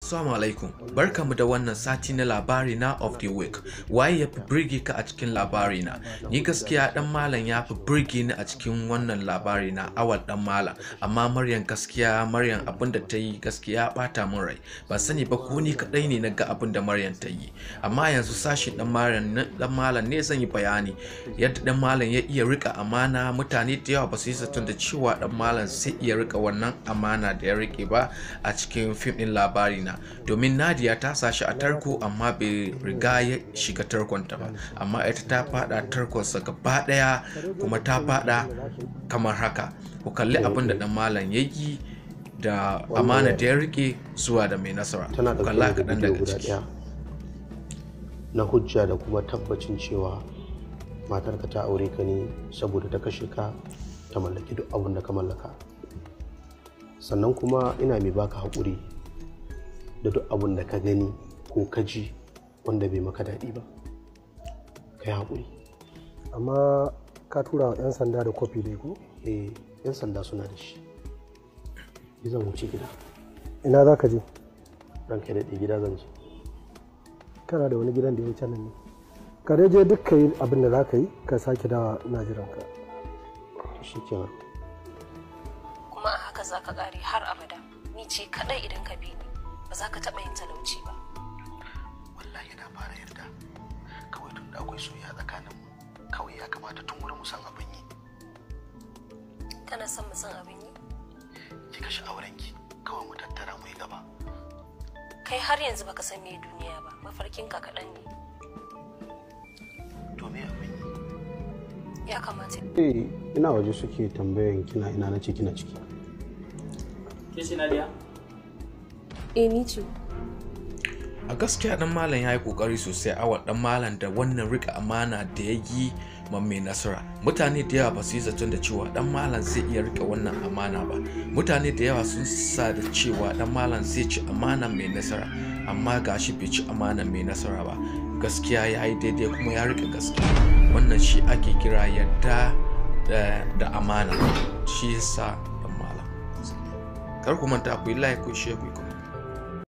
Assalamu alaikum barkamu da wannan sati na labari na of the week waye ya fi birge ka a cikin labari na ni gaskiya dan malam ya fi birge ni a cikin wannan labari na awal dan malam amma maryam gaskiya maryam abin da ta yi gaskiya bata min rai ban sani ba ko ni kadai ne na ga abin da maryam ta yi amma yanzu sashi dan maryam dan malam ne zan yi bayani yadda dan malam ya iya rika amana mutane da yawa ba su yi zaton da cewa dan malam sai iya rika wannan amana da ya rike ba a cikin fim din labari na domin nadia ta sashi a tarko amma bai riga ya shiga tarkonta ba amma ita ta fada tarkonsa gaba daya kuma ta fada kamar haka ku kalli abin da dan malam ya yi da amana da ya rike zuwa da mai nasara tana ku da kalla bidiyo kaɗan daga guda ciki ɗaya na hujja da kuma tabbacin cewa matarka ta aure ka ne saboda ta kashe ka ta mallaki duk abin da ka mallaka sannan kuma ina mai baka haƙuri da duk abin da ka gani ko ka ji wanda bai maka daɗi ba ka yi haƙuri amma ka tura wa 'yan sanda da kofi dai ko eh yan sanda suna da shi ni zan wuce gida ina za ka je ranka ya daɗe gida zan je kana da wani gidan da ya wuce nan ne ka dai je duk ka yi abin da za ka yi ka sake dawa ina jiran ka to shikenan kuma a haka za ka ƙare har abada ni ce kaɗai idan ka bi ni ba za ka taɓa yin talauci ba wallahi na fara yarda kawai tun da akwai soyayya tsakanin mu kawai ya kamata tun wurin mu san abin yi kana son mu san abin yi ki kashe auren ki kawai mu tattara mu yi gaba kai har yanzu baka san me duniya ba mafarkinka kaɗan ne to me abin yi ya kamata eh ina waje suke tambayan kina ina nace kina ciki Ke ce Nadia? eh ni ce a gaskiya dan malam ya yi kokari sosai awal dan malam da wannan rika amana da ya yi ma mai nasara mutane da yawa ba su yi zaton da cewa dan malam zai iya rika wannan amana ba mutane da yawa sun sa da cewa dan malam zai ci amana mai nasara amma gashi bai ci amana mai nasara ba gaskiya ya yi daidai kuma ya rika gaskiya wannan shi ake kira yadda da, da amana shi yasa dan malam kar ku manta ku yi like ku share ku yi comment.